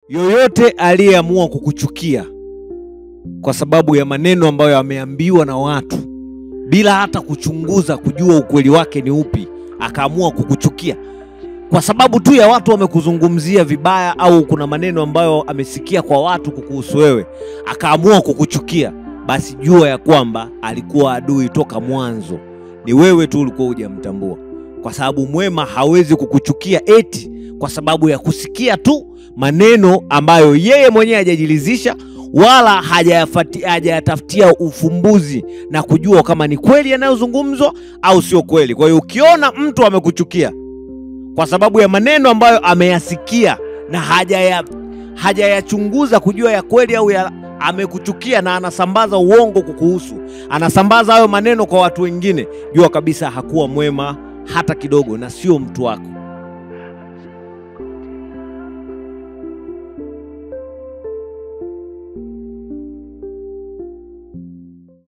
yoyote aliyeamua kukuchukia kwa sababu ya maneno ambayo ameambiwa na watu bila hata kuchunguza kujua ukweli wake ni upi, akaamua kukuchukia kwa sababu tu ya watu wamekuzungumzia vibaya, au kuna maneno ambayo amesikia kwa watu kukuhusu wewe, akaamua kukuchukia, basi jua ya kwamba alikuwa adui toka mwanzo. Ni wewe tu ulikuwa hujamtambua, kwa sababu mwema hawezi kukuchukia eti kwa sababu ya kusikia tu maneno ambayo yeye mwenyewe hajajilizisha wala hajayafati- hajayatafutia ufumbuzi na kujua kama ni kweli yanayozungumzwa au sio kweli. Kwa hiyo ukiona mtu amekuchukia kwa sababu ya maneno ambayo ameyasikia na hajaya hajayachunguza kujua ya kweli au ya amekuchukia na anasambaza uongo kukuhusu, anasambaza hayo maneno kwa watu wengine, jua kabisa hakuwa mwema hata kidogo, na sio mtu wako.